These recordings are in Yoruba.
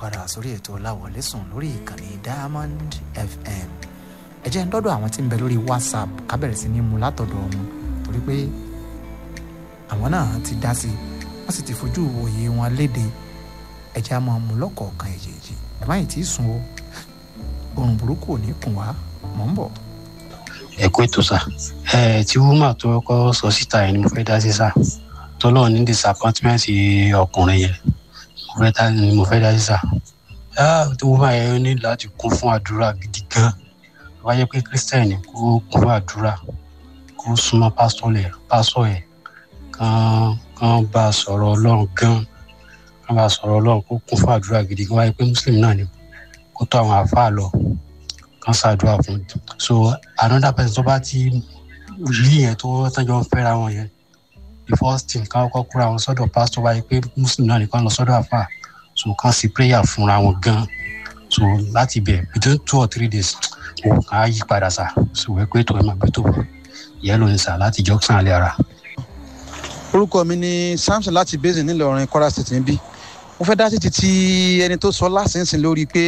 padà sórí ètò láwọlé sùn lórí ìkànnì diamond fm ẹ jẹ́ ń dọ́dọ̀ àwọn tí ń bẹ lórí whatsapp ká bẹ̀rẹ̀ sí ní mu látọ̀dọ̀ wọn torí pé àwọn náà ti dá sí i wọ́n sì ti fojú òye wọn léde ẹ jẹ́ á máa mú lọ́kọ̀ọ̀kan èjèèjì ẹ má yìí tí ì sùn o oorun burúkú ò ní kùn wá mọ̀ ń bọ̀. ẹ kú ètò sá ẹ tí wúmà tó kọ́ sọ síta yẹn ni mo fẹ́ dá sí sá tọ́lọ́ ní disappointment ọkùnrin yẹn mo fẹ́ dá ni mo fẹ́ dá sí sá tí wúmà yẹn ní láti kún fún àdúrà gidi gan wáyé pé christian kó kún fún àdúrà kó súnmọ́ pásítọ̀ lẹ̀ pásítọ̀ yẹn kán kán bá a sọ̀rọ̀ ọlọ́run gan kán bá a sọ̀rọ̀ ọlọ́run kó kún fún àdúrà gidi gan wáyé pé muslim náà ni kó tó àwọn àáfàá lọ kán ṣàdúrà fún so another person tó bá ti rí yẹn tó tọ́jọ́ ń fẹ́ra wọn yẹn the first thing ká kọ́kọ́ kúra wọn sọ́dọ̀ pastor wáyé pé muslim náà nìkan lọ sọ́dọ̀ àáfàá so kán sí prayer fúnra wọn gan so láti bẹ̀ between two or three days òun kàn á yí padà sá so wẹ́ pé tó ẹ máa gbé tó bọ̀ ìyẹn ló ń sà láti junction alẹ́ ara. orúkọ mi ni samson láti basin nílọrin kwara state níbí mo fẹ́ dá títí tí ẹni tó sọ lásìnsìn lórí pé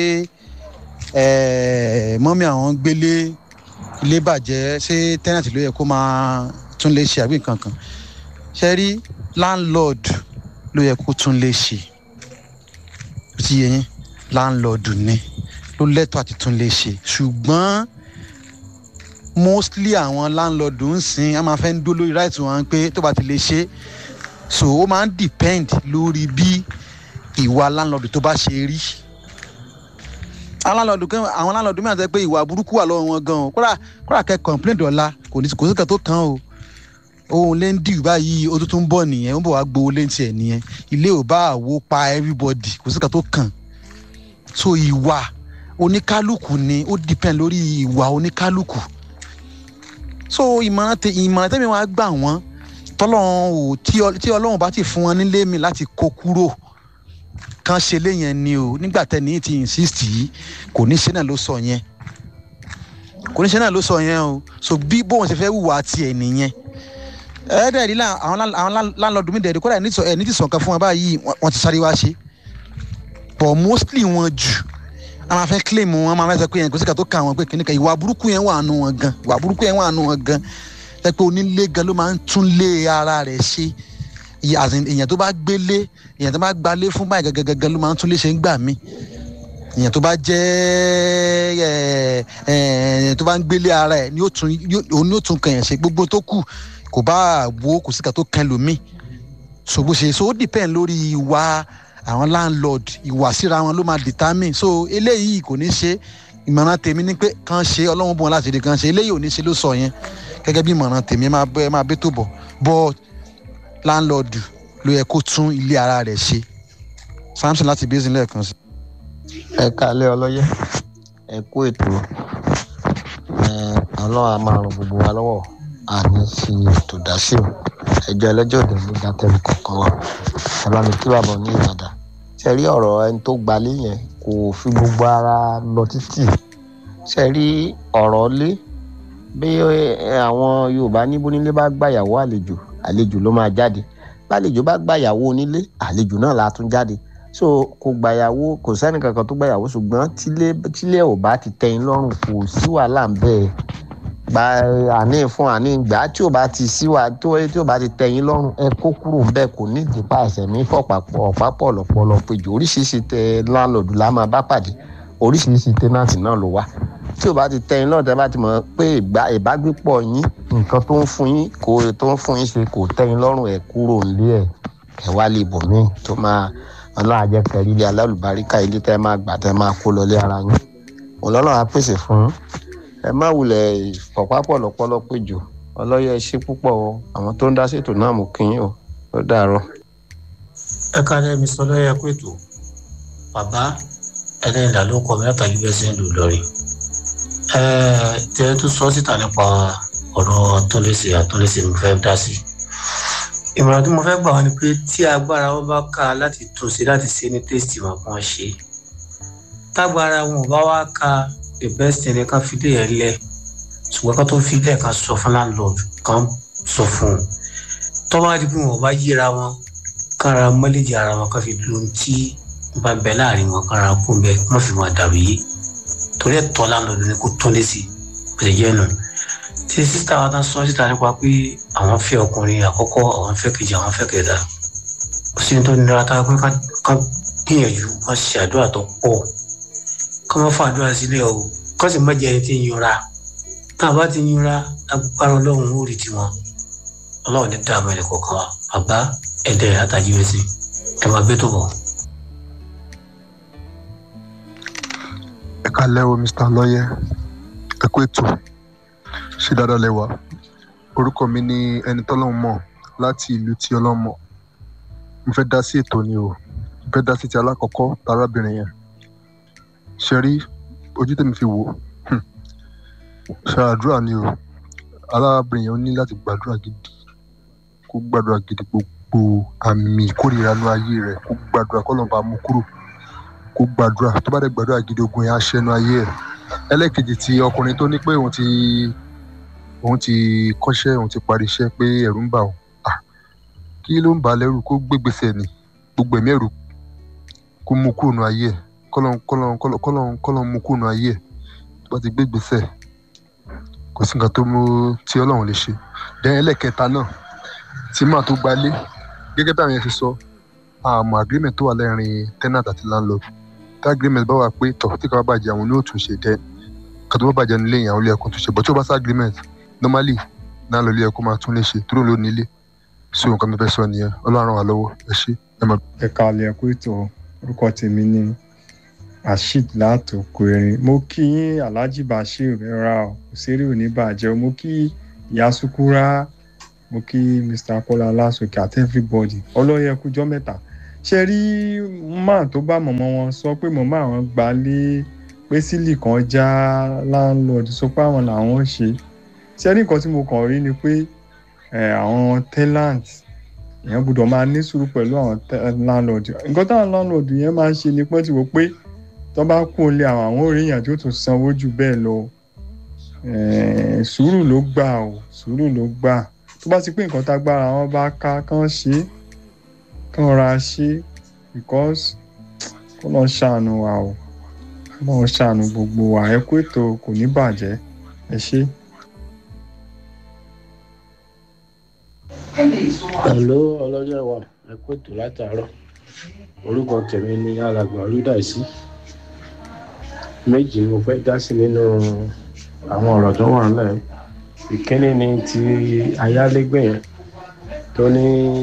mọ́mí àwọn gbélé ilé bàjẹ́ ṣé tẹ́nàtì ló yẹ kó máa tún lè ṣe àbí nǹkan kan ṣe rí landlord ló yẹ kó tún lè ṣe ti yẹ yín landlord ni ló lẹ́tọ̀ àti tún lè ṣe ṣùgbọ́n mostly àwọn landlord ń sìn á máa fẹ́ ń dó lórí right wọn pé tó bá ti lè ṣe so ó máa ń depend lórí bí ìwà landlord tó bá ṣe rí àwọn landlord kan àwọn landlord mìíràn sọ pé ìwà burúkú wà lọ́wọ́ wọn gan o kódà kódà kẹ́ complain dọ̀la kò ní kò sí kan tó kàn o òun lè ń dìgbà báyìí ó tún bọ̀ nìyẹn ó ń bọ̀ wá gbowó lé tiẹ̀ nìyẹn ilé ò bá àwo pa everybody kò sí kan tó kàn so ìwà oníkálukú ni ó depend lórí ìwà oníkálukú so ìmọ̀ràn tẹ ìmọ̀ràn tẹ́mi wá gbà wọ́n tọ́lọ́run ò tí ọlọ́run bá ti fún wọn nílé mi láti kó kúrò kan ṣe lé yẹn ni o nígbà tẹ́ni ti insist yìí kò ní ṣe náà ló sọ yẹn kò ní ṣe náà ló sọ yẹn o so bí bóun ṣe fẹ́ wùwà tiẹ̀ nìyẹn ẹ̀ẹ́dẹ̀ rí àwọn láńlọ́ọ̀dù mi dẹ̀ẹ́dẹ̀ kódà ẹ̀ ní ti sọ̀kan fún wọn báyìí wọ́n ti sáré wá ṣe but mostly wọn jù a máa fẹ́ claim wọn a máa fẹ́ sọ pé yẹn kò sí ká tó kà wọn pé kìnìkan ìwà burúkú yẹn wà nù wọn gan ìwà burúkú yẹn wà nù wọn gan ẹ pé onílé gan ló máa ń tún lé ara rẹ̀ ṣe èèyàn tó bá gbélé èèyàn tó bá gbalé fún báyìí gangan ló máa ń tún lé ṣe ń gbà mí èèyàn tó bá jẹ́ ẹ̀ tó bá ń gbélé ara ẹ̀ ni ó tún kàn yẹn ṣe gbogbo tó kù kò bá wo kò sí ká tó kàn lómi so bó ṣe so ó depend lórí ìwà àwọn landlord ìwà síra wọn ló máa determine so eléyìí kò ní ṣe ìmọ̀ràn tèmi ni pé kàn ṣe ọlọ́run bọ̀ wọn láti ṣe kàn ṣe eléyìí ò ní ṣe ló sọ yẹn gẹ́gẹ́ bí ìmọ̀ràn tèmi ẹ máa bẹ́ ẹ máa bẹ́ tó bọ̀ but landlord ló yẹ kó tún ilé ara rẹ̀ ṣe samson láti basin lẹ́ẹ̀kan sí. ẹ kálẹ̀ ọlọ́yẹ ẹ kú ètò ọlọ́run a máa ràn gbogbo wa lọ́wọ́ àní fi ètò dá sí o ẹjọ́ ẹlẹ́jọ́ òde ló dá tẹ́lẹ̀ kọ̀ọ̀kan wa ẹ bá mi kí bàbá ní ìbàdàn ṣe rí ọ̀rọ̀ ẹni tó gbalé yẹn kò fi gbogbo ara lọ títì ṣe rí ọ̀rọ̀ lé bí àwọn yorùbá níbo nílé bá gbàyàwó àlejò àlejò ló máa jáde bálejò bá gbàyàwó onílé àlejò náà la tún jáde so kò gbàyàwó kò sẹ́ni kankan tó gbàyàwó ṣùgbọ́n tílé tílé ò bá ti tẹ́yìn lọ́rùn kò sí wàhálà ń bẹ́ẹ̀ gba àní fún àní gbà tí ò bá ti síwá tó tí ò bá ti tẹyin lọ́rùn ẹ kó kúrò bẹ́ẹ̀ kò ní ìdí pàṣẹ mi fọ̀pàpọ̀ ọ̀pápọ̀ lọ́pọ̀lọ́ péjọ oríṣiríṣi tẹ láńlọ́ọ̀dù la máa bá pàdé oríṣiríṣi tẹ́nàtì náà ló wà tí ò bá ti tẹyin lọ́rùn tẹ́ bá ti mọ̀ pé ìbágbépọ̀ yín nǹkan tó ń fún yín kò tó ń fún yín ṣe kò tẹyin lọ́rùn ẹ kúrò nílé ẹ ẹ wá lè bò mí tó máa ọlọ́run àjẹkẹ̀rí ilé alálùbáríkà ilé tẹ́ máa gbà tẹ́ máa kó lọlé ara yín ọlọ́run á pèsè fún yín ẹ má wulẹ̀ pọ̀pápọ̀ lọ́pọ̀lọ́ péjọ ọlọ́yẹ ṣe púpọ̀ o àwọn tó ń dá ṣètò náà mú kí yín o ó dàárọ̀. ẹ káàdé mi sọ lọ́yẹ pètò bàbá ẹlẹ́yìnlá ló kọ mẹ́ta yìí bẹ́ẹ̀ sí ń lù lọ́rí. ẹ tẹ́ tó sọ síta nípa ọ̀rọ̀ àtúnlẹ̀sẹ̀ àtúnlẹ̀sẹ̀ mo fẹ́ dá sí. ìmọ̀ràn tí mo fẹ́ gbà wá ni pé tí agbára wọn bá ká láti tún ṣe láti ṣe ní tẹ́sítì wọn kàn ṣe tágbára wọn ò bá wá ká the best thing kan fi lé yẹn lẹ ṣùgbọ́n kan tó fi lẹ̀ kan sọ fún landlord kan sọ fún un tọ́wọ́n á di pé wọn bá yíra wọn kára mọ́lẹ́jì ara wọn kan fi lu ohun tí bá bẹ láàrin wọn kára kó bẹ wọn fi máa dàrú yìí torí ẹ tọ́ láńlọ́ọ̀dù ni kó tún lé sí bẹ̀rẹ̀ jẹ́ nù tí sísá wa tán sọ síta nípa pé àwọn fẹ́ ọkùnrin àkọ́kọ́ àwọn fẹ́ kejì àwọn fẹ́ kẹta kò sí ní tó nira tá a pé ká gbìyànjú ká ṣe àdúrà tó pọ̀ ká má fà àdúrà sílẹ̀ o ká sì má jẹ́ ẹni tí ń yọra tá a bá ti yọra agbára ọlọ́run ó rí tiwọn ọlọ́run ní dààmú ẹnì kọ̀ọ̀kan wa bàbá ẹ̀dẹ̀ àtàjì rẹ̀ sí ẹ̀ máa gbé tó bọ̀. ẹ kálẹ́ o mr lọ́yẹ́ ẹ kú ètò ṣé dáadáa lẹ wà orúkọ mi ni ẹni tọ́lọ́hún mọ̀ láti ìlú tí ọlọ́hún mọ̀ mo fẹ́ dá sí ètò ni o mo fẹ́ dá sí ti alákọ̀ọ́kọ́ tarábìnrin yẹn ṣe rí ojú tèmi fi wò ṣe àdúrà ni o arábìnrin yẹn ó ní láti gbàdúrà gidi kó gbàdúrà gidi gbogbo àmì ìkórìíra ní ayé rẹ̀ kó gbàdúrà kọ́ lọ́nà bá mú kúrò kó gbàdúrà tó bá dẹ̀ gbàdúrà gidi ogun yẹn á ṣẹ́nu ayé ẹ̀ ẹlẹ́ẹ̀kejì ti ọkùnrin tó ní pé òun ti òun ti kọ́ṣẹ́ òun ti parí iṣẹ́ pé ẹ̀rù ń bà òun kí ló ń bà á lẹ́rù kó gbégbèsè ni gbogbo ẹ̀mí ẹ̀rù kó mú kúrò nù ayé ẹ̀ kọ́lọ́n kọ́lọ́n kọ́lọ́n kọ́lọ́n mú kúrò nù ayé ẹ̀ tó bá ti gbégbèsè kò sí nǹkan tó mú tí ọlọ́run lè ṣe dẹ́n ẹlẹ́ẹ̀kẹta náà tí màá tó gbalé gẹ́gẹ́ bí àwọn yẹn ti sọ àmọ́ agreement tó wà lẹ́rìn tenant àti landlord tí agreement bá wà pé tọ̀ tí kò bá bàjẹ́ àwọn oníwò tún ṣe dẹ́ kàtó bá bàjẹ́ nílé yẹn àwọn ilé ẹ̀kọ́ tún ṣe but tí ó bá sí agreement normally náà lọ ilé ẹ̀kọ́ máa tún lè ṣe tó ló nílé so nǹkan mi fẹ́ sọ nìyẹn ọlọ́run wà lọ́wọ́ ẹ ṣé ẹ máa. ẹ káalẹ́ ẹ̀kú ètò orúkọ tèmi ni rasheed látòkò erin mo kí yín alhaji bashir rẹra o òṣèré òní bàjẹ́ mo kí ìyá sukura mo kí mr akọ́lá lásòkè àti everybody ọlọ́yẹ kújọ́ mẹ́ta ṣe rí máà tó bá mọ̀mọ́ wọn sọ pé mọ̀mọ́ àwọn gbalé pé sílì kan já láńlọ́ọ̀dù sọ pé àwọn làwọn ṣe ṣe rí nǹkan tí mo kàn rí ni pé àwọn tenant èèyàn gbọ́dọ̀ máa ní sùúrù pẹ̀lú àwọn láńlọ́ọ̀dù nǹkan táwọn láńlọ́ọ̀dù yẹn máa ń ṣe ni pé tí wò pé tó bá kú olè àwọn àwọn òrìyàn tó tún sanwó jù bẹ́ẹ̀ lọ sùúrù ló gbà o sùúrù ló gbà tó bá ti pé nǹkan tágbára wọn bá ká kán ṣe é kán ra ṣe because kó lọ ṣàánú wa o kó lọ ṣàánú gbogbo wa ẹ kó ètò kò ní bàjẹ́ ẹ ṣé. Hello ọlọ́jọ́ wa ẹ kó ètò látàárọ̀ orúkọ tèmi ni alàgbà olùdáìsí méjì ni mo fẹ́ dá sí nínú àwọn ọ̀rọ̀ tó wà nílẹ̀ ìkíní ni ti ayálégbé yẹn tó ní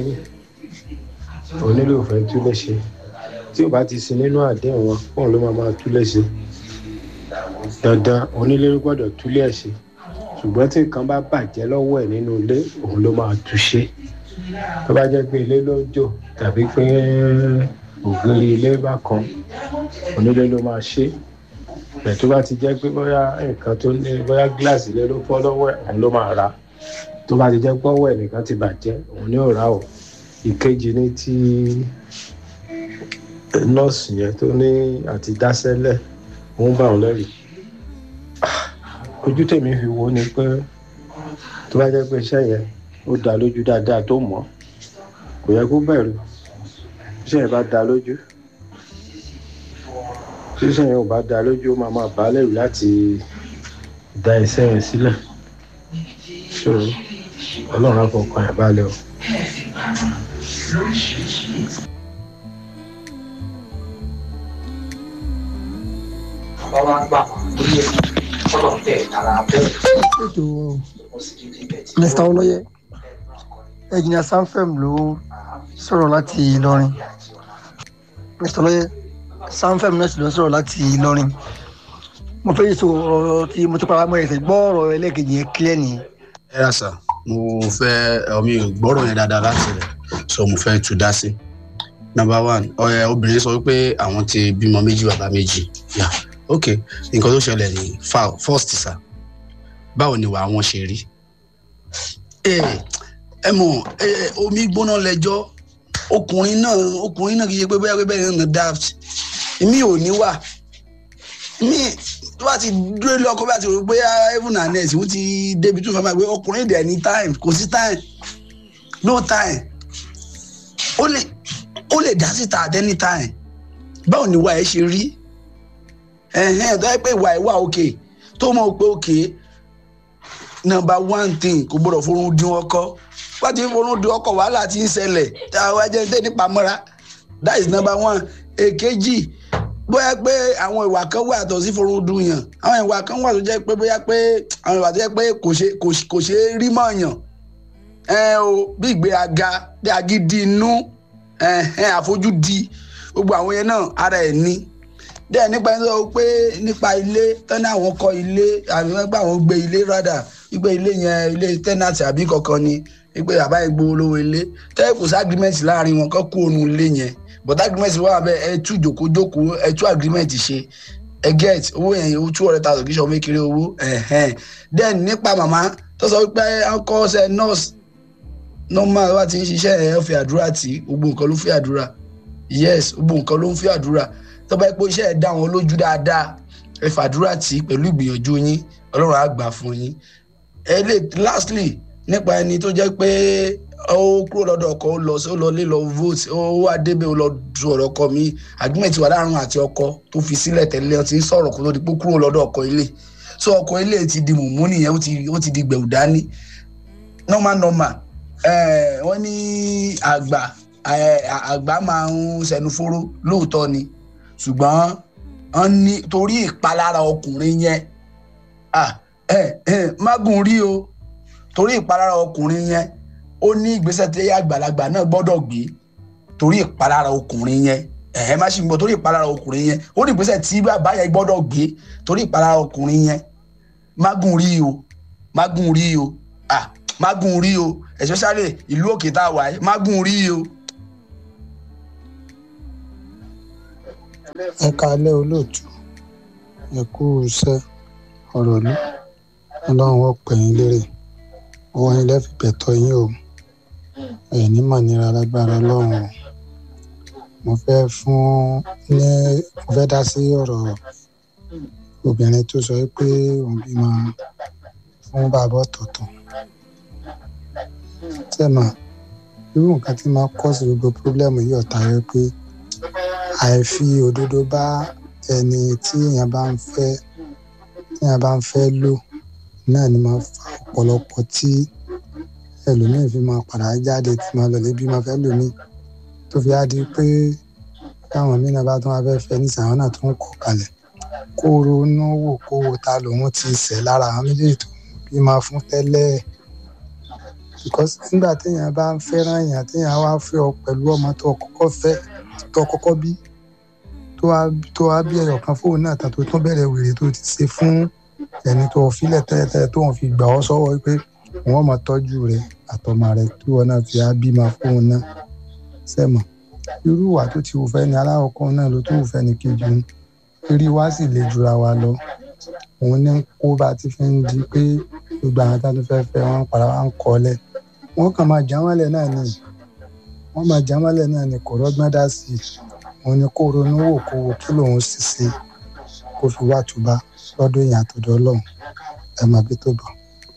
onílò fẹ́ tú léṣe tí ò bá ti sin nínú àdéhùn wọn fóun ló máa máa tú léṣe dandan onílé ló gbọ́dọ̀ túlé ẹ̀ ṣe ṣùgbọ́n tí nǹkan bá bàjẹ́ lọ́wọ́ ẹ̀ nínú ilé òun ló máa tú ṣe tó bá jẹ́ pé ilé ló jò tàbí pé ògiri ilé bá kan onílé ló máa ṣe bẹ́ẹ̀ tó bá ti jẹ́ pé bóyá nǹkan tó ní bóyá gíláàsì ilé ló fọ́ lọ́wọ́ ẹ̀ òun ló máa ra tó bá ti jẹ́ pọ́wọ́ ẹ̀ nìkan ti bàjẹ́ òun ni ò rà o ìkejì ní ti nọ́ọ̀sì yẹn tó ní àti dáṣẹ́lẹ̀ òun bá òun lẹ́rù ojú tèmi fi wo ni pé tó bá jẹ́ pé iṣẹ́ yẹn ó dá lójú dáadáa tó mọ̀ kò yẹ kó bẹ̀rù iṣẹ́ yẹn bá dá lójú iṣẹ́ yẹn ò bá dá lójú ó máa máa bá lẹ́rù láti dá iṣẹ́ yẹn sílẹ̀ so ọlọ́run á fọkàn ẹ̀ balẹ̀ o. ètò mr olóyè ẹjìnà sanfem ló sọ̀rọ̀ láti ìlọrin mr olóyè sanfem náà sì ló sọ̀rọ̀ láti ìlọrin mo fẹ́ yìí sọ ọ̀rọ̀ tí mo ti para mọ́ ẹ̀sẹ̀ gbọ́ ọ̀rọ̀ ẹlẹ́ẹ̀kejì yẹn clear nìyẹn. ẹ yà sà mo fẹ́ ọmọ ìgbọ́rọ̀ yẹn dáadáa láti rẹ̀ so mo fẹ́ tú dá sí. number one ọ̀rẹ́ obìnrin sọ pé àwọn ti bímọ méjì bàbá méjì yà ok nǹkan tó ṣẹlẹ̀ ní first sà báwo ni wàá wọn ṣe rí. ẹ mọ omi gbóná lẹjọ ọkùnrin náà ọkùnrin náà kì í ṣe pé bóyá pé bẹ́ẹ̀ náà daft mi ò ní wà mi tó bá ti dúró lé ọkọ bá ti rò pé heaven and earth wọ́n ti débi tó fẹ́ máa gbé ọkùnrin dẹ̀ ní time kò sí time no time ó lè ó lè dá síta at any time báwo ni ìwà ẹ ṣe rí ẹ̀hẹ́n tó yẹ pé ìwà ẹ wà òkè tó mọ̀ pé òkè number one thing kò gbọdọ̀ forún dín ọkọ wọ́n ti ń forún dín ọkọ wàhálà ti ń ṣẹlẹ̀ tá a wá jẹ́ ní nípa mọ́ra that is number one èkejì bóyá pé àwọn ìwà kan wà tó sí forún dùn yàn àwọn ìwà kan wà tó jẹ́ pé bóyá pé àwọn ìwà tó jẹ́ pé kò ṣe kò ṣe- kò ṣe é rí mọ́ yàn ẹ o bí ìgbéraga bí agídí inú ẹhẹn àfojúdi gbogbo àwọn yẹn náà ara ẹ̀ ní dẹ́ẹ̀ nípa ẹni sọ pé nípa ilé tọ́ni àwọn kọ́ ilé àbí wọ́n gbà wọ́n gbé ilé rádà wípé ilé yẹn ilé tẹ́nàtì àbí kankan ni wípé àbá yẹn gbowó lówó ilé tẹ́ẹ̀ kò sí agreement láàrin wọn kọ́ kó onú ilé yẹn but agreement wà bẹ́ẹ̀ ẹ tú jòkójókòó ẹ tú agreement ṣe ẹ get owó yẹn yóò two hundred thousand kì í ṣe ọmọ kékeré owó ẹ̀hẹ́n then nípa màmá tó sọ wípé ọkọ ṣe nurse normal wá ti ń ṣiṣẹ́ ẹ̀ fi àdúrà tí gbogbo nǹkan ló fi àdúrà yes gbogbo nǹkan ló ń fi àdúrà tó bá yẹ pé iṣẹ́ ẹ̀ dá wọn lójú dáadáa ẹ fàdúrà tí pẹ̀lú ìgbìyànjú yín ọlọ́run á gbà fún yín ẹ lè lastly nípa ẹni tó jẹ́ pé ó kúrò lọ́dọ̀ ọkọ ó lọ sí ó lọ lé lọ vote ó wá débẹ̀ ó lọ du ọ̀rọ̀ ọkọ mi agreement wà láàrin àti ọkọ tó fi sílẹ̀ tẹ́lẹ̀ ó ti ń sọ̀rọ̀ kó tó di pé ó kúrò lọ́dọ̀ ọkọ ilé so ọkọ ilé ti di mùmú nìyẹn ó ti ó ti di gbẹ̀wù dání normal normal eh, wọ́n ní àgbà eh, àgbà máa ń sẹnu fóró lóòótọ́ ni ṣùgbọ́n wọ́n ní torí ìpalára ọkùnrin yẹn ah, eh, eh, mágùn rí o torí ìpalára ọkùnrin yẹn ó ní ìgbésẹ̀ tí àgbàlagbà náà gbọ́dọ̀ gbé torí ìpalára ọkùnrin yẹn ẹ̀hẹ́ má ṣe ń gbọ́ torí ìpalára ọkùnrin yẹn ó ní ìgbésẹ̀ tí bàbá yẹn gbọ́dọ̀ gbé torí ìpalára ọkùnrin yẹn mágùn rí o mágùn rí o ah mágùn rí o especially ìlú òkè tá a wà yìí mágùn rí o. ẹ káalẹ́ olóòtú ẹ kú iṣẹ́ ọ̀rọ̀ ló ọlọ́run ó pè yín lérè owó yín lẹ́fì bẹ̀tọ̀ yín o ẹ̀ ní mà nira lágbára ọlọ́run o mo fẹ́ fún ní mo fẹ́ dá sí ọ̀rọ̀ obìnrin tó sọ pé òun bímọ fún bàbá ọ̀tọ̀ọ̀tọ̀ tẹ́mà irú nǹkan tí máa kọ́ sí gbogbo pírọ́blẹ́mù yìí ọ̀tá rẹ pé àìfi òdodo bá ẹni tí èèyàn bá ń fẹ́ tí èèyàn bá ń fẹ́ lò náà ni máa fa ọ̀pọ̀lọpọ̀ tí ẹlòmíín fi máa padà jáde tí máa lọ lé bí máa fẹ́ lòmíín tó fi á di pé káwọn míín náà bá tún wá fẹ́ fẹ́ ní sàwọn náà tún kọ̀ kalẹ̀ kó ronú wò kó wo ta lòun ti ṣẹ̀ lára àwọn méjèèjì tó bí máa fún tẹ́lẹ̀ because nígbà téèyàn bá ń fẹ́ràn èèyàn téèyàn wá fẹ́ ọ pẹ̀lú ọmọ tó kọ́kọ́ fẹ́ tó kọ́kọ́ bí tó wá tó wá bí ẹyọ kan fóun náà tán tó tún bẹ̀rẹ̀ wèrè tó ti ṣe fún ẹni tó filẹ̀ tẹ́lẹ̀tẹ́lẹ̀ tó ń fi gbà ọ́ sọ́wọ́ pé wọ́n máa tọ́jú rẹ̀ àtọmọ rẹ̀ tí wọn náà fi á bímọ fóun náà sẹ́mọ̀ irú ìwà tó ti wù fẹ́ ni aláwọ̀kọ́ náà ló tún wù fẹ́ ni kejì ń rí wá sì le jura wa lọ òun ní kó bá ti fi ń di pé gbogbo àwọn tá a tún fẹ́ fẹ́ wọn padà wá ń kọ́lẹ̀ wọ́n kàn máa já wọ́lẹ̀ náà ni wọ́n máa já wọ́lẹ̀ náà ni kò rọ́gbọ́n dá sí i òun ni kó ronú wò kó wò kí lòun sì ṣe kó fi wá tuba lọ́dọ̀ èèyàn àtọ̀dọ̀ ọlọ́run ẹ máa bí tó bọ̀.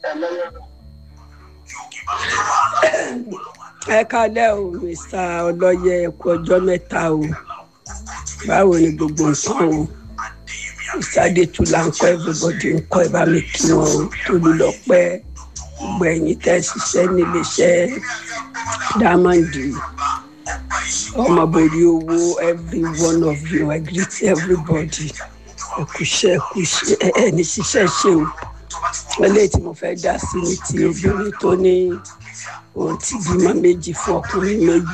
ẹ kálẹ̀ o mr ọlọ́yẹ ẹ̀kú ọjọ́ mẹ́ta o báwo ni gbogbo nǹkan o mr adétúlá ń kọ́ everybody ń kọ́ ẹ bá mi kí wọn o tolúlọpẹ́ gbogbo ẹ̀yin tẹ́ ṣiṣẹ́ níléeṣẹ́ dámàndì ọmọbòrí owó every one of you i greet everybody ẹkùṣẹ́ ẹkùṣẹ́ ẹni ṣiṣẹ́ ṣe o eléyìí tí mo fẹ́ dá sí ní ti obìnrin tó ní òun ti bímọ méjì fún ọkùnrin méjì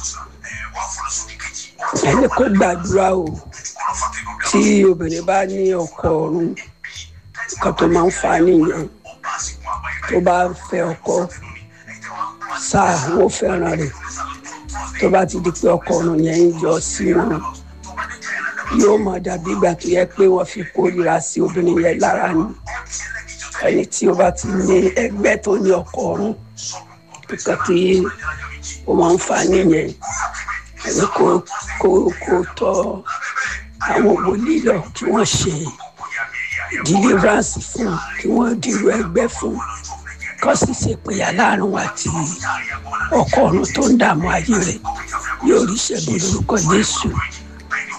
ẹni kó gbàdúrà o tí obìnrin bá ní ọkọ ọ̀run nǹkan tó máa ń fa nìyẹn tó bá ń fẹ́ ọkọ sáà wọ́n fẹ́ràn rẹ̀ tó bá ti di pé ọkọ ọ̀run yẹn ń yọ sí wọn yóò mọ dàbí ìgbà tó yẹ pé wọ́n fi kórìíra sí obìnrin yẹn lára ni ẹni tí ó bá ti ní ẹgbẹ́ tó ní ọkọ ọ̀run nǹkan tí ó máa ń fa nìyẹn ẹni kó kó kó tọ àwọn wòlíì lọ kí wọ́n ṣe deliverance fún kí wọ́n dìrò ẹgbẹ́ fún kó sì ṣe péyà láàrin wa àti ọkọ ọ̀run tó ń dààmú ayé rẹ̀ yóò rí ṣẹ́gun lórúkọ Jésù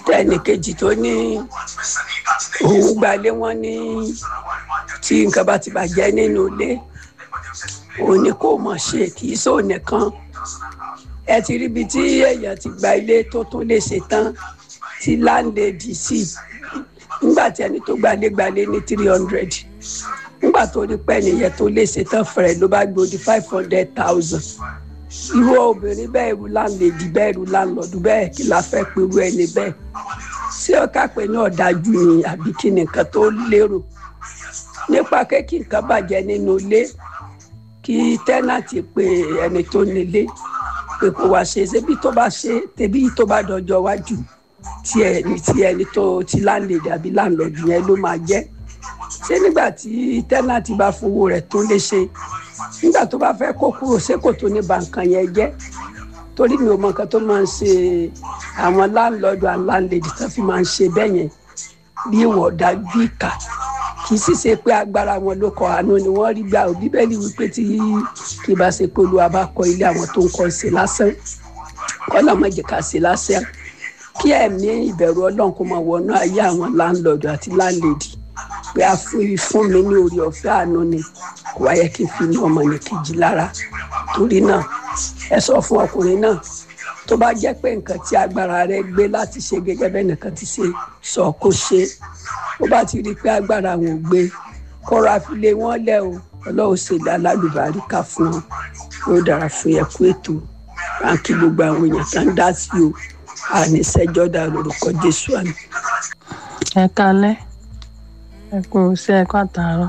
tẹ́nì kejì tó ní òun gbalé wọn ní tí nǹkan bá ti bàjẹ́ nínú ilé òun ni kò mọ̀ ṣe kì í sóò nìkan ẹ ti rí ibi tí èèyàn ti gba ilé tó tún lè ṣe tán tí láńlẹ́dì sí nígbà tí ẹni tó gbalé gbalé ní three hundred nígbà tó rí pẹ́ nìyẹn tó lè ṣe tán fẹ̀rẹ̀ ló bá gbòdì five hundred thousand irú obìnrin bẹ́ẹ̀ irú láńlẹ́dì bẹ́ẹ̀ irú láńlọ́dù bẹ́ẹ̀ kí la fẹ́ pe irú ẹni bẹ́ẹ̀ ṣé ọ̀ká pé ní ọ̀dájú ni àbí kí ni nǹkan tó lérò nípa kéèkì nǹkan bàjẹ́ nínú ilé kí tẹ́nàtì pe ẹni tó nílé pé kó wá ṣe ṣébí tó bá ṣe tẹbí tó bá dọjọ́ wájú tí ẹni tí ẹni tó ti láńlẹ́dì àbí láńlọ́dù yẹn ló máa jẹ́ ṣé nígbà tí tẹ́nàtì bá fowó rẹ̀ tó lè ṣe nígbà tó bá fẹ́ kó kúrò ṣé kò tó ní ba nǹkan yẹn jẹ́ torí mi ò mọ nǹkan tó máa ń ṣe àwọn láńlọ́dù and landlady tó fi máa ń ṣe bẹ́ẹ̀ yẹn bí ìwọ̀ dájú ìkà kì í sì ṣe pé agbára wọn ló kọ àánú ni wọ́n rí gbà ó bíbélì wípé tí kì í bá ṣe pé olúwa bá kọ ilé àwọn tó ń kọ́ ṣe lásán kọ́lá má jẹ́ ká ṣe lásán kí ẹ̀mí ìbẹ̀rù ọlọ́run kó máa wọnú ayé àwọn láńlọ́dù àti landlady pé a fún mi ní orí ọ̀fẹ́ àánú ni kò wáyé kí n fi ní ọmọ ní kejì lára torí náà ẹ sọ fún ọkùnrin náà tó bá jẹ́ pé nǹkan tí agbára rẹ gbé láti ṣe gẹ́gẹ́ bẹ́ẹ̀ nìkan ti ṣe sọ kó ṣe ó bá ti rí i pé agbára wọn ò gbé kọ́ra fi lé wọ́n lẹ̀ o ọlọ́run ṣe dá lálùbáríkà fún wọn yóò dára fún yẹ kú ètò ránkì gbogbo àwọn èèyàn kan dá sí o àníṣẹ́jọ́ dá lórúkọ jésù àmì. ẹ kalẹ́ ẹ kú sí ẹ kú àtàárọ̀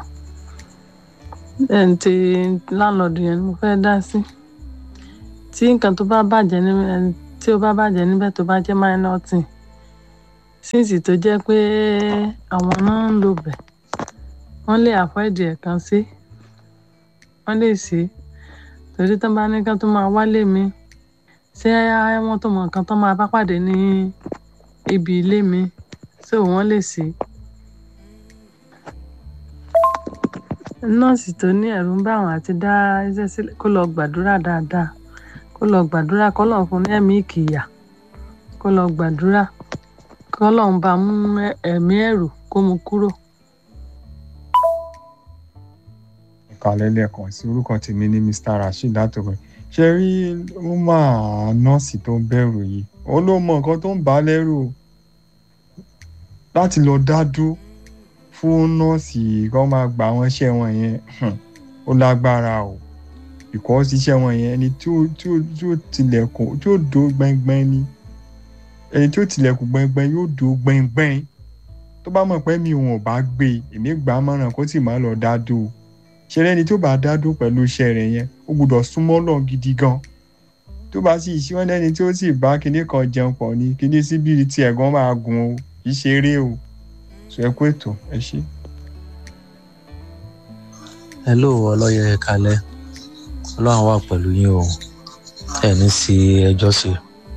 ti láńlọ́ọ̀dù yẹn ni mo fẹ́ dá sí tí nǹkan tó bá bàjẹ́ níbẹ̀ tí ó bá bàjẹ́ níbẹ̀ tó bá jẹ́ minor thing sínsì tó jẹ́ pé àwọn náà ń lò bẹ̀ wọ́n lè avoid ẹ̀ kan sí wọ́n lè sí torí tán bá ní kán tó máa wálé mi ṣé wọ́n tó mọ nǹkan tó máa bá pàdé ní ibi ilé mi so wọ́n lè sí. nọ́ọ̀sì tó ní ẹ̀rù ń bá àwọn àti dá iṣẹ́ sílẹ̀ kó lọ gbàdúrà dáadáa kó lọ gbàdúrà kó lọ́n fún ní ẹ̀mí ìkìyà kó lọ gbàdúrà kó lọ́n bá mú ẹ̀mí ẹ̀rù kó mu kúrò. ìkàlẹ̀ lẹ́ẹ̀kan sí orúkọ tèmi ní mr rasheed látọ̀gbẹ́ ṣe rí ó máa nọ́ọ̀sì tó ń bẹ̀rù yìí ó ló mọ nǹkan tó ń bà á lẹ́rù láti lọ dá dúró fún nọ́ọ̀sì kọ́ máa gba àwọn iṣẹ́ wọn yẹn ó lágbára o because iṣẹ́ wọn yẹn ẹni tí ó tí ó tí ó tilẹ̀kùn tí ó dó gbẹ́ngbẹ́ng ni ẹni tí ó tilẹ̀kùn gbẹ́ngbẹ́ng yóò dó gbẹ́ngbẹ́ng tó bá mọ̀ pé mi òun ò bá gbé èmi gbà á mọ̀ràn kó sì má lọ dá dó o ṣe lẹ́ni tó bá dá dó pẹ̀lú iṣẹ́ rẹ̀ yẹn ó gbọ́dọ̀ súnmọ́ lọ gidi gan tó bá sì ṣí wọn lẹ́ni tí ó sì bá kinní kan jẹun pọ̀ ni kinní síbi tí ẹ̀gán máa gùn o kì í ṣeré o sọ ẹ kú ètò ẹ ṣe. hello ọlọ́yẹ kalẹ́ ọlọ́run wà pẹ̀lú yín o ẹ̀ ní sí ẹjọ́ sí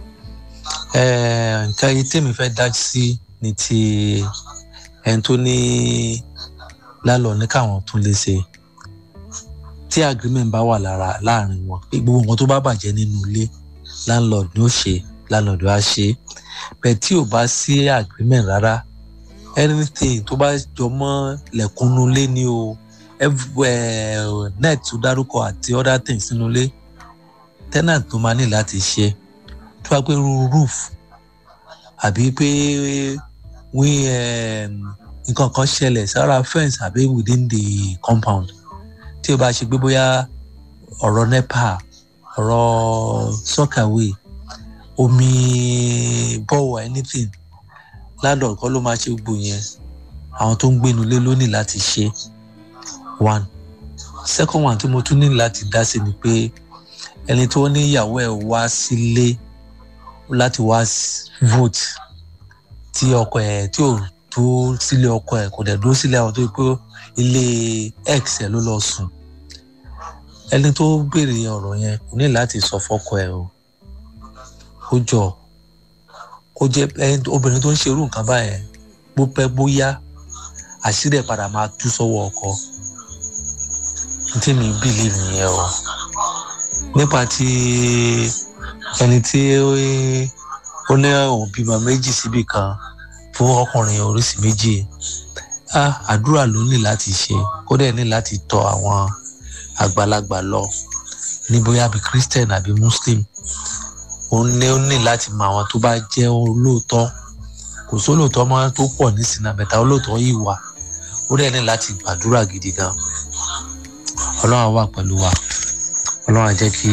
nǹkan yìí tèmi fẹ́ dá sí ni ti ẹni tó ní lálọ́ ní káwọn tún lè ṣe tí agreement bá wà lára láàrin wọn pé gbogbo nǹkan tó bá bàjẹ́ nínú ilé landlord ni ó ṣe landlord á ṣe bẹ́ẹ̀ tí ò bá sí agreement rárá anything tó bá jọ mọ́ lẹ̀kúnnú lé ní o net tó dárúkọ àti other things nínú ilé tenant tó máa ní láti ṣe tó bá pé roof àbí pé wí nǹkan kan ṣẹlẹ̀ sára fence àbí within the compound tí o bá ṣe pé bóyá ọ̀rọ̀ nepa ọ̀rọ̀ sọ́kàwé omi bọ́wọ̀ anything landlord kọ́ ló máa ṣe gbogbo yẹn àwọn tó ń gbénu lé ló ní láti ṣe one second one tí mo tún ní láti dá sí ni pé ẹni tó ní ìyàwó ẹ̀ wá sílé láti wá vote tí ọkọ ẹ̀ tí ò tó sílé ọkọ ẹ̀ kò dẹ̀ dúró sílé àwọn tó yẹ pé ilé x ẹ̀ ló lọ sùn ẹni tó béèrè ọ̀rọ̀ yẹn kò ní láti sọ fọ́kọ ẹ̀ o ó jọ ó jẹ́ obìnrin tó ń ṣerú nǹkan báyẹn bó pẹ́ bóyá àṣírí ẹ̀ padà máa tú sọ́wọ́ ọkọ tí mi believe nìyẹn o nípa ti ẹni tí ó ní òun bímọ méjì síbì kan fún ọkùnrin oríṣi méjì ah àdúrà ló ní láti ṣe ó dẹ̀ ní láti tọ àwọn àgbàlagbà lọ ní bóyá bí christian àbí muslim òun ní ó ní láti mọ àwọn tó bá jẹ́ olóòótọ́ kò sólóòótọ́ mọ́ tó pọ̀ ní sinabẹ́ta olóòótọ́ yìí wà ó dẹ̀ ní láti gbàdúrà gidi gan ọlọ́run á wà pẹ̀lú wa ọlọ́run á jẹ́ kí.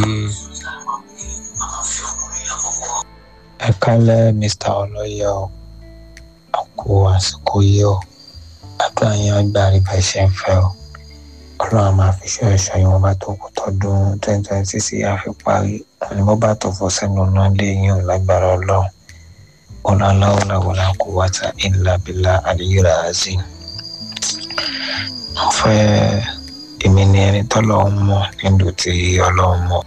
ẹ kálẹ̀ mr ọlọ́yẹ o àkó àsìkò yìí o àdúrà yẹn gbà rí bá ṣe ń fẹ́ o ọlọ́run á máa fi ṣọ́ ẹ̀ṣọ́ yìí wọ́n bá tó kú tọdún twenty twenty six yìí á fi parí àní wọ́n bá tó fọ́ sẹ́nu náà lé yín ò lágbára ọlọ́run ọlọ́láwọ́lá wọlá kó wáta ìlà bílà àdéhùrà azim mo fẹ́ èmi ni ẹni tọ́lọ́run mọ̀ nílùú tí ọlọ́run mọ̀.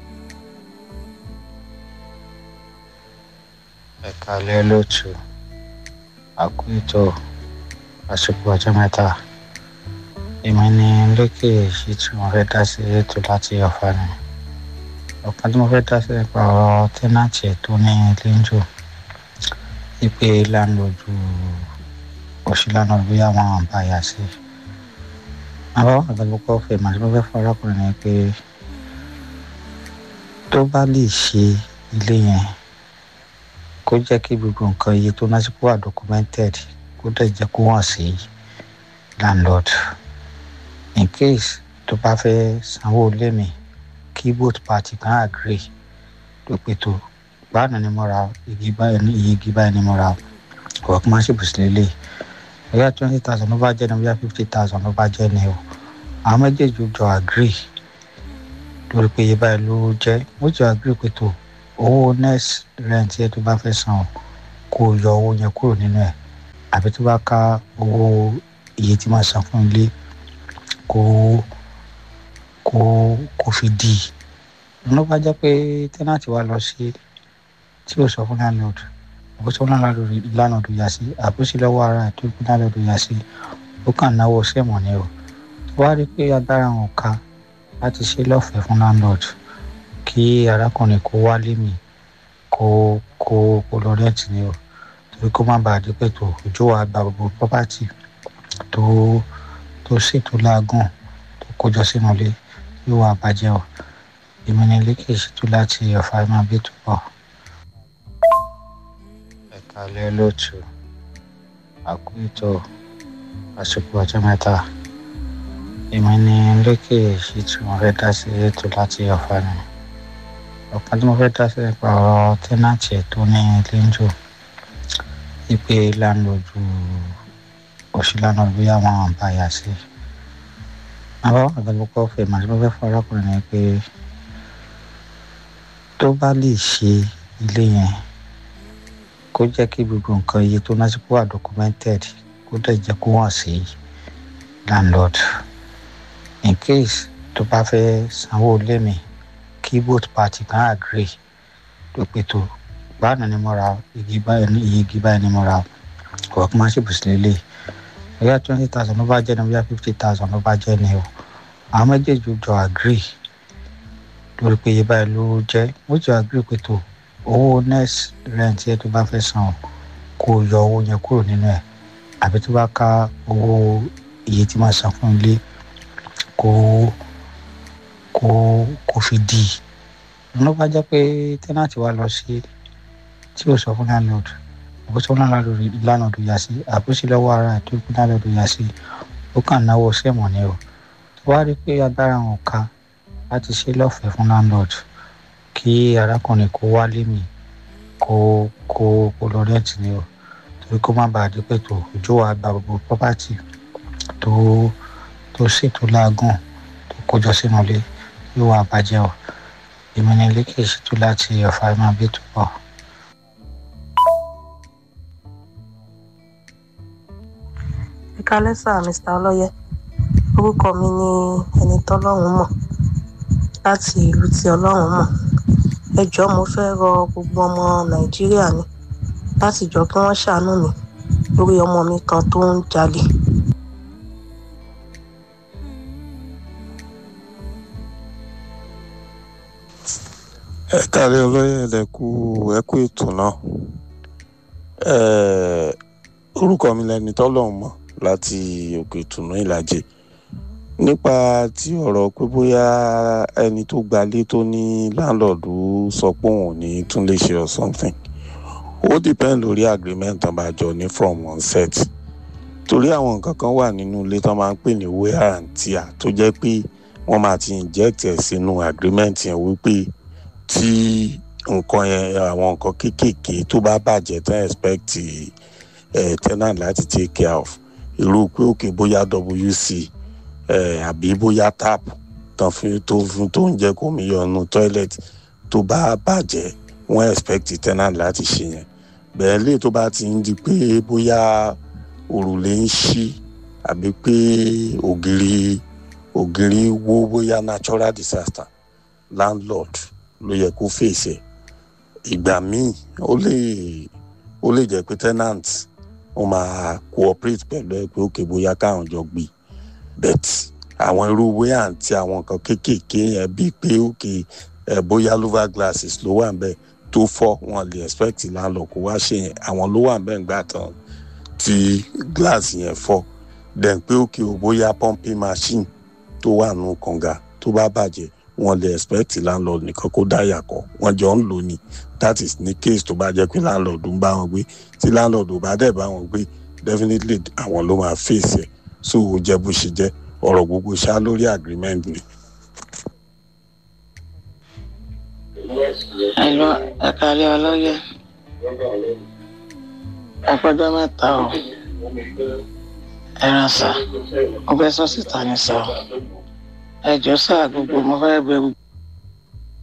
ẹ kálẹ́ lótú àkúìtò àsìkò ọjọ́ mẹ́ta èmi ni lókè èyí tí mo fẹ́ dá sí ètò láti ọ̀fà ni ọ̀kan tí mo fẹ́ dá sí nípa ọ̀rọ̀ tẹ́nàtì tó ní lẹ́ńjọ́ wípé láńlọ́ọ̀dù òṣìlànà bí àwọn àbáyà sí àwọn àgbàlùkọ́ fẹ́ màá tí mo fẹ́ fún arákùnrin ni pé tó bá lè ṣe ilé yẹn kó jẹ́ kí gbogbo nǹkan iye tó lásìkò wà documented kó dẹ̀ jẹ́ kó hàn sí landlord in case tó bá fẹ́ sanwó ilé mi kí both party kan agree tó pé tó báàná ni mo ra igi báyìí ní iye igi báyìí ni mo ra ọ̀rọ̀ kí n máa ṣe bùsùn lélẹ̀ bóyá twenty thousand ló bá jẹ́ ni bóyá fifty thousand ló bá jẹ́ ni o àwọn méjèèjì jọ agree lórí pé iye báyìí ló jẹ́ ó jọ agree pé tó owó next rent yẹn tó bá fẹ́ san o kó o yọ owó yẹn kúrò nínú ẹ̀ àbí tó bá ká owó iye tí máa san fún ilé kó kó kó fi dì í ló bá jẹ́ pé tẹ́nàtì wa lọ sí tí o sọ fún landlord àbó sọ fún landlord yà sí àbó sí lọ́wọ́ ara ẹ̀ tó fún landlord yà sí ó kàn náwó sẹ́mọ̀ ni o tó wá rí pé agbára wọn ká láti ṣe lọ́fẹ̀ẹ́ fún landlord kí arákùnrin kó wálé mi kó kó kó lọ rẹ́ǹtì ni o torí kó má bàa di pé tó ojú wa gba gbogbo property tó tó ṣètò láàgùn tó kójọ sínú ilé yóò wá bàjẹ́ o èmi ni ilé kìí ṣètò láti ọ̀fà ẹ̀ máa bí tó pọ̀ kalẹ̀ lótú àkúìtò àsìkò ọjọ́ mẹ́ta èmi ni lókè èyí tí mo fẹ́ dá sí ètò láti ọ̀fà ni ọ̀kan tí mo fẹ́ dá sí nípa ọ̀rọ̀ tẹ́nàtì tó ní lẹ́ńjọ́ wípé láńlọ́ọ̀dù òṣìlànà bí àwọn àbáyà sí àwọn àgbàlùkọ́ fẹ́ màá tí mo fẹ́ fún arákùnrin ni pé tó bá lè ṣe ilé yẹn kó jẹ́ kí gbogbo nǹkan iye tó lásìkò wà documented kó dẹ̀ jẹ́ kó hàn sí landlord in case tó bá fẹ́ sanwó ilé mi kí both party kan agree tó pé tó báàná ni mo ra igi báyìí ní iye igi báyìí ni mo ra ọ̀rọ̀ kí n máa ṣe bùsùn lélẹ̀ bóyá twenty thousand ló bá jẹ́ ni bóyá fifty thousand ló bá jẹ́ ni o àwọn méjèèjì jọ agree lórí pé iye báyìí ló jẹ́ wọ́n jọ agree pé tó owó next rent yẹn tó bá fẹ́ san kó o yọ owó yẹn kúrò nínú ẹ̀ àbí tó bá ká owó iye tí máa san fún ilé kó kó kó fi dì í ló bá jẹ́ pé tẹ́nàtì wa lọ sí tí o sọ fún landlord àbó sọ fún landlord yà sí àbó sí lọ́wọ́ ara ẹ̀ tó fún landlord yà sí ó kàn náwó sẹ́mọ̀ ni o tó wá rí pé agbára wọn ká láti ṣe lọ́fẹ̀ẹ́ fún landlord kí arákùnrin kó wálé mi kó kó kó lọ rẹ́ǹtì ni o torí kó má bàa di pé tó ojú wa gba gbogbo property tó tó ṣètò láàgùn tó kójọ sínú ilé yóò wá bàjẹ́ o èmi ni ilé kìí ṣètò láti ọ̀fà ẹ̀ máa bí tó pọ̀. ìkálẹ́ sà mr ọlọ́yẹ orúkọ mi ni ẹni tọ́lọ́run mọ̀ láti ìlú tí ọlọ́run mọ̀ ẹ jọ̀ọ́ mo fẹ́ rọ gbogbo ọmọ nàìjíríà ni láti jọ kí wọ́n ṣàánú mi lórí ọmọ mi kan tó ń jalè. ẹ káàárẹ̀ olóyè ẹ̀dẹ̀kú ẹ̀kú ètò náà Eh, orúkọ mi lẹni tọ́lọ́run mọ̀ láti òkè ìtùnú ìlàjì nípa tí ọ̀rọ̀ pé bóyá ẹni tó gbalé tó ní láńlọ́ọ̀dù sọ pé òun ò ní tún lè ṣe or something ó depend lórí agreement tán bá jọ ní from one set torí àwọn nǹkan kan wà nínú ilé tán máa ń pè ní wear and tear tó jẹ́ pé wọ́n máa ti inject ẹ̀ sínú agreement yẹn wípé tí nǹkan yẹn àwọn nǹkan kéékèèké tó bá bàjẹ́ tán expect eh, tenant láti take care of irú pé òkè bóyá wc eh, àbí bóyá tap tán fi tó fi tó ń jẹ́ kó mi yọnu toilet tó bá bàjẹ́ wọ́n expect tenant láti ṣe yẹn bẹ́ẹ̀ lè tó bá ti ń di pé bóyá òrùlé ń ṣí àbí pé ògiri ògiri wó bóyá natural disaster landlord ló yẹ kó fèsì ẹ̀ ìgbà míì ó lè ó lè jẹ́ pé tenant wọ́n máa cooperate pẹ̀lú ẹ pé òkè bóyá káwọn jọ gbé bet àwọn irú wíyà àti àwọn nǹkan kéékèèké yẹn bíi pé òkè ẹ bóyá louver glasses ló wà nbẹ tó fọ́ wọn lè expect landlord kó wá ṣe yẹn àwọn ló wà nbẹ ńgbà tán tí glass yẹn fọ́ then pé òkè o bóyá pumping machine tó wà nù kànga tó bá bàjẹ́ wọn lè expect landlord nìkan kó dáyà kọ wọn jọ ń lò ní that is ní case tó bá jẹ́ pé landlord ń bá wọn gbé tí landlord ò bá dẹ̀ bá wọn gbé definitely àwọn ló máa face ẹ̀ so ó jẹ́ bó ṣe jẹ́ ọ̀rọ̀ gbogbo ṣá lórí agreement ni. Hello, ẹ kálẹ́ ọlọ́yẹ. Ẹ pẹ́jọ́ mẹ́ta o. Ẹran sà, mo fẹ́ sọ síta ní sà. Ẹ jọ sà gbogbo mo fẹ́ bẹ gbogbo